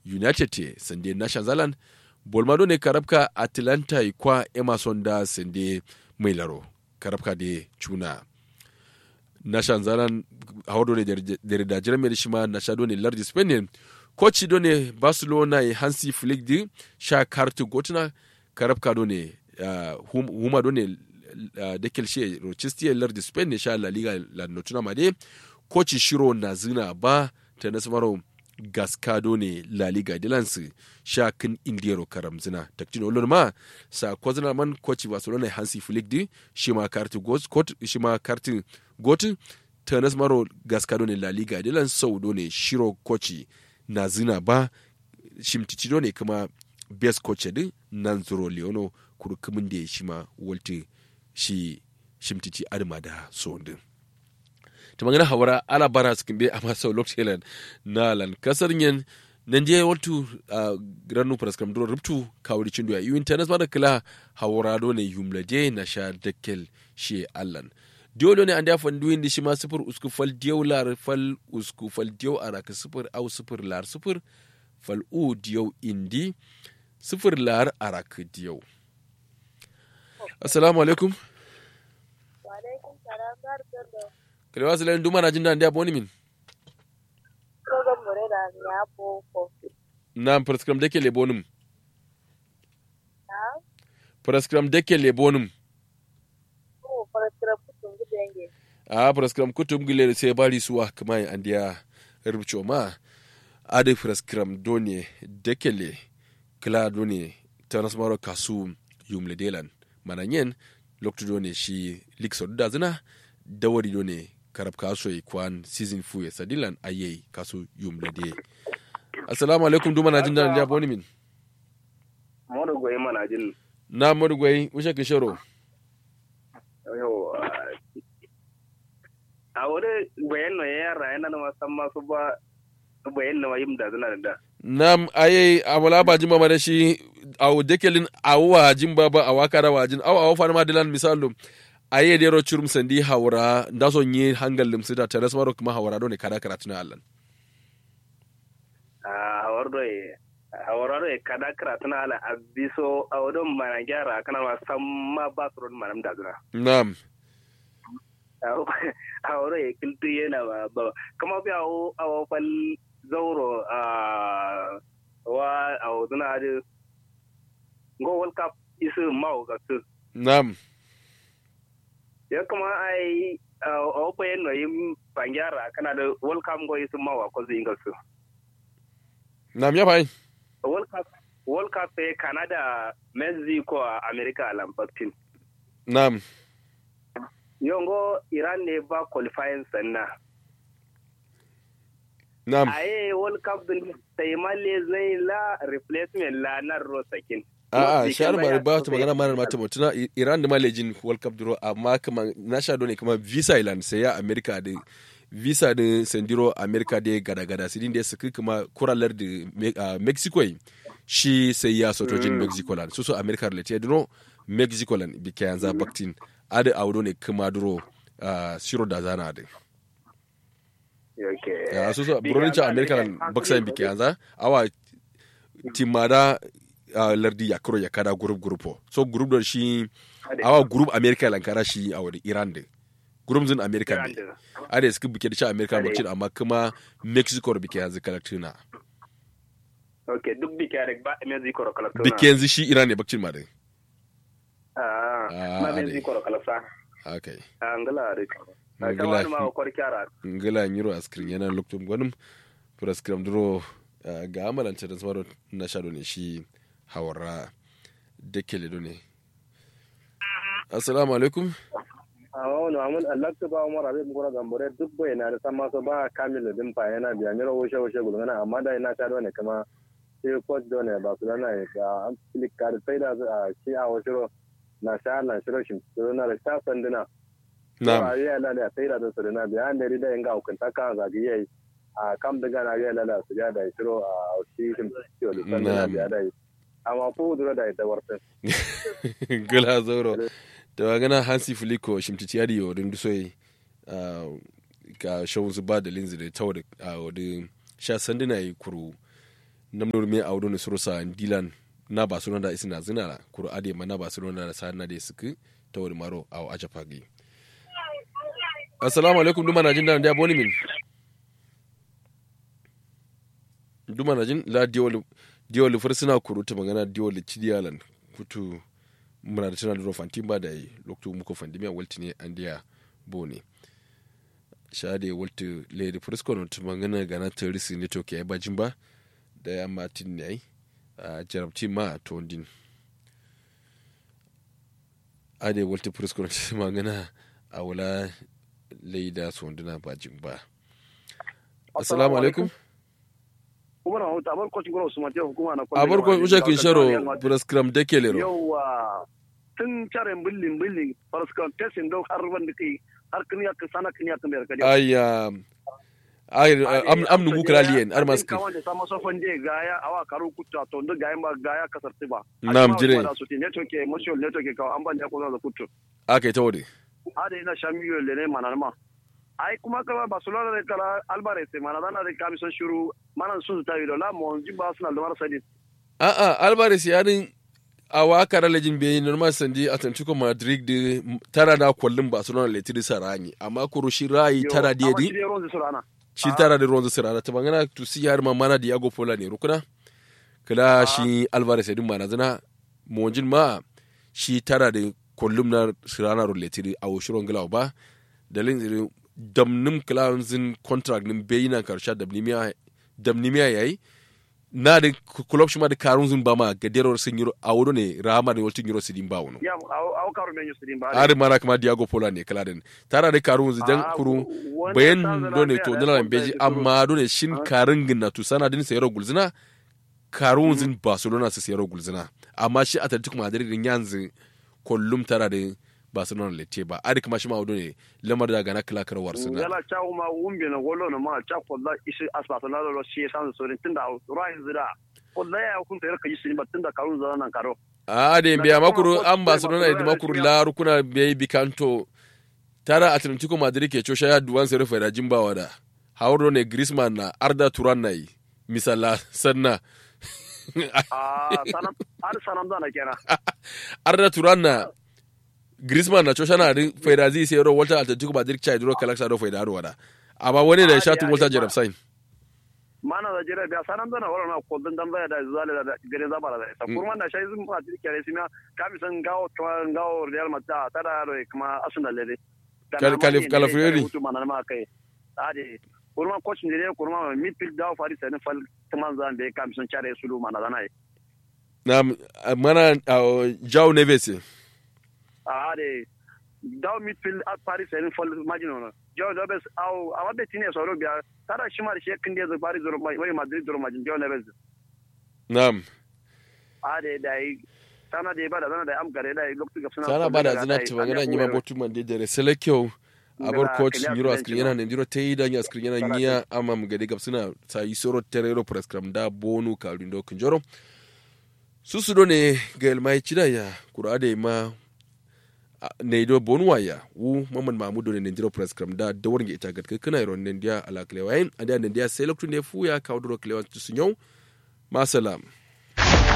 united te sande nashan zalan bolmado ne karabka atlanta kwa emerson da sande mai laro karabka da cuna nashan zalan hawado ne da jirame da shima nashado ne lardi spain koci do ne barcelona e hansi flick di sha kartu gotuna karabka do ne huma do ne da kelshe rochester lardi spain ne sha la liga la notuna made koci shiro na zina ba ta nasamaro gaskado ne la liga dilansu sha kin indiyaro karam zina taktino olon ma sa kwazina man koci barcelona hansi flick di shi ma kartu got shi ma kartu got ta nasamaro gaskado ne la liga dilan sau do ne shiro koci na zina ba shimticido ne kuma best coach din nan zuro leono kurkumin da shi ma walti shi shimtici adama da sondin ta magana hawara ala bara su kimbe a masu lokacin na lan kasar yin nan je waltu a granu praskam duro rubtu kawuri cindu ya yi internet ba da kila hawara do ne yumlaje na sha dakkel shi allan dole ne an dafa duyin da shi ma sifir usku fal diyau lar fal usku fal diyau a raka sifir au sifir lar sifir fal u diyau indi sifir lar a raka diyau assalamu alaikum kalewa su duma na jin da an wani min na prescram dake lebonum prescram dake lebonum a prescram kutum gile sai bari suwa kuma an dia rubuce ma ade prescram done dekele kla done transmaro kasu yumle delan mananyen lokto done shi likso da zina dawari done karab kaso kwan season fu sadilan aye kasu yumle de assalamu alaikum duma na jin da ya boni min modu goyi mana jin na modu goyi ushe kishoro a wani bayan na yara yana na masan masu ba bayan na mayim da zina da nam aye awala ba jimba ma da shi aw dekelin awwa jimba ba awaka da wajin aw aw fa ma dilan misalu aye de ro churum sandi hawra ndaso nyi hangal lim sida teres maro kuma hawra do ne kada karatu na allan a hawar do e hawar do e kada karatu na ala abiso awdon mana gyara kana ma samma ba su ron manam da zina nam hawar e kiltu yana ba ba kama bi awo awo fal zauro a wa awo duna de go world cup isu mawo ga su nam ya kuma ai a bayan no yin bangyara kana da world cup go isu mawa ko zai ga su nam ya bai world cup world cup sai canada mexico america lambatin nam yongo iran ne ba qualifying sanna nam aye world cup din sai malle zai la replacement la na rosakin a'a shahar ba ba ta magana mara mata mutuna iran da malejin world cup duro amma kuma na sha ne kuma visa island sai ya america da visa da sendiro america da gada gada sidin da suka kuma kuralar da mexico shi sai ya sotojin mexico land so so america relate duro mexico land bi kayan za baktin ada audo ne kuma duro shiro da zana da ya so so buronin america land baksa bi kayan za awa timada uh, lardi ya kuro ya kada group grupo so group da shi awa group america lankara shi a wani iran din group zin america ne ada suka bike da shi america bakcin amma kuma mexico da bike yanzu kalaktuna ok duk bike da ba mexico da kalaktuna bike yanzu shi iran ne bakcin ma din ah ma mexico da kalakta okay angala da ngala ma ko kyara ngala nyiro askrin yana loktum gwanum prescribe duro ga amalanta da tsaro na shado ne shi hawara da ke lido ne assalamu alaikum awon amun allah ta ba umar abin gura gambore duk bai na da san maso ba kamil din fa yana biya mira woshe woshe gulgana amma da ina ta ne kama sai coach da ne ba su lana da an filik ka sai da shi a woshe na sha na shiro shi na da sha sanduna na ya la da sai da su na biya an da rida yanga hukunta ka zagi yayi a kam daga na ga la su da shiro a shi shi da sanduna biya da amma ko dura da ita warta gula zauro da magana hansi filiko shimtiti yadi yo din dusoyi ka shawun su ba da linzi da tawo da wadin sha sanduna yi kuru namnor me awdo ne surosa dilan na barcelona da isina zina kuro ade ma na barcelona da sa na de suku ta wani maro aw aja fagi assalamu alaikum duma na jin da dia boni min duma na jin la diol diol fursuna kuro ta magana diol cidiyalan kutu muna da tana da fantin ba da yi lokacin muka fandimiya walti ne an diya bone shade walti le da furskon ta magana gana ta risi ne to ke ya bajin ba da ya matin ne ai a jarabci ma a tondin ade walti furskon ta magana a wula laida sonduna bajin ba assalamu alaikum kuma na hauta abar kwacin gwara usman jiya hukuma na a barkon usha kin sharo prescram da ke lero yawa tun caren billin billin prescram tesin dau har wanda kai har kin ya sana kin ya kamar kadi ayya ay am am nugu kralien ar maski kawan da sama sofan je gaya awa karu kutta to ndo gaya ma gaya kasar tiba Nam, jire. su ti network ke motion network ke ka an ban da ko da kuttu aka yi ta wade ade ina shamiyo le ne manana ma ai kuma kala barcelona da kala alvarez mana dana da kamison shuru mana sun ta yi la mo jiba suna da marasa din a a alvarez ya din a waka da lejin bai normal sandi atlantico madrid da tara da kwallon barcelona letiri sarani amma kuro shi rayi tara da yadi shi tara da ronzo sirana ta bangana to si har mamana diago pola ne rukuna kala shi alvarez ya din mana zana monjin ma shi tara da kwallon na sirana ro letiri a woshiron gila ba dalin damnim zin contract nin bayina karsha damnimiya damnimiya yayi na da club shi ma da karun zin ba ma gaderor sun yiro a wuro ne rama da waltin yiro sidin ba wono ya au karu men yusidin ba ari mana kuma diago pola ne kala den tara da karun zin dan kuru bayan do ne to nila beji amma do ne shin karin ginna to sana din sayro gulzina karun zin barcelona su sayro gulzina amma shi atletico madrid din yanzu kullum tara da barcelona lete ba ari kuma shi ma wado ne lamar da gana kala karwar suna yala cha uma umbe na golo na ma cha kolla isi asbata na lo shi san so rin tunda rai zira kolla ya kun tayar kaji sin ba tunda karun zara nan karo a da biya makuru an barcelona da makuru la rukuna bai bikanto tara atletico madrid ke cosha ya duwan sai rufe da jimbawa da hauro ne griezmann na arda turan na yi misala sanna a sanam ar sanam da na kenan arda turan na Griezmann na cosha na din faida zai sai ro Walter Atletico Madrid chai duro kalaksa do faida ro wada amma wani da shatu Walter Jerem Sain mana da jira biya sanan da na wala na ko dan da da zale da gare za bara da ta kurman da shai zun ma kare sima kami san gawo gawo Real Madrid ta da ro kuma Arsenal le Kalif Kalafrieri mana ma kai ade kurman coach ne kurman midfield da fari sai fal taman zan be kami san chare sulu mana da nai na mana Joao Neves ade daw midfield at paris en fol imagine no jo do bes aw awa be tine so ro biya tada shimar she kin de paris zoro mai madrid zoro majin jo nebes nam ade dai sana de bada sana da am gare dai loktu ga suna sana bada zina ta magana nyima botu man de dere selekyo abor coach nyiro askrin yana ne ndiro tei da askrin yana nya ama mugade gab suna sa isoro terero prescram da bonu kalundo kunjoro susudo ne gel mai chida ya kurade ma neido bonwaya wu mamman mamudo ne nendiro press cram da da warnge ita gat kana iron nendia ala klewain ada nendia selektu ne fuya kawdro klewan tusunyo masalam